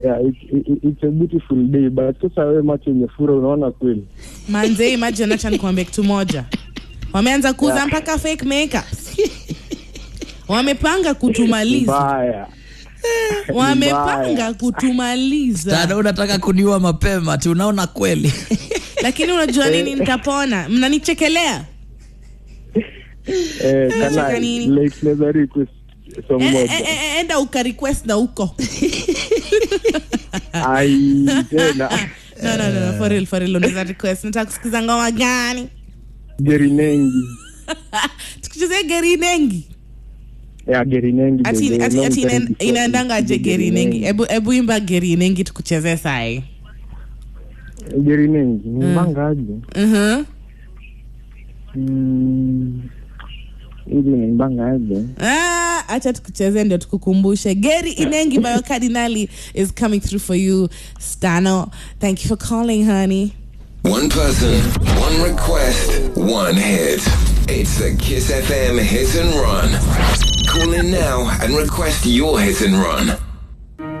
yeah, it, it, it's a beautiful day but sasa wewe macho imefura unaona kweli manze imagine acha nikwambie kitu moja wameanza kuuza Yeah. mpaka fake makeup wamepanga kutumaliza mbaya wamepanga Mbaya. kutumaliza dada unataka kuniua mapema tu unaona kweli lakini unajua nini nitapona mnanichekelea eh, Unacheka kana nini? like naweza request song E- e- moja e- e- enda ukarequest na huko ai tena no, no, no, no, for real, for real, unaweza request nataka kusikiza ngoma gani gerinengi tukichezea geri nengi ya gerinengi ati, baby, ati, long ati time ina- before inaendanga je geri nengi ebu, ebu imba geri nengi tukuchezee sai gerinengi nimbanga aje uh-huh. Mm, hivi nimbanga aje Ah, acha tukucheze ndio tukukumbushe geri inengi by cardinali is coming through for you stano thank you for calling honey One person, one request, one hit. It's the Kiss FM Hit and Run. Call in now and request your hit and run.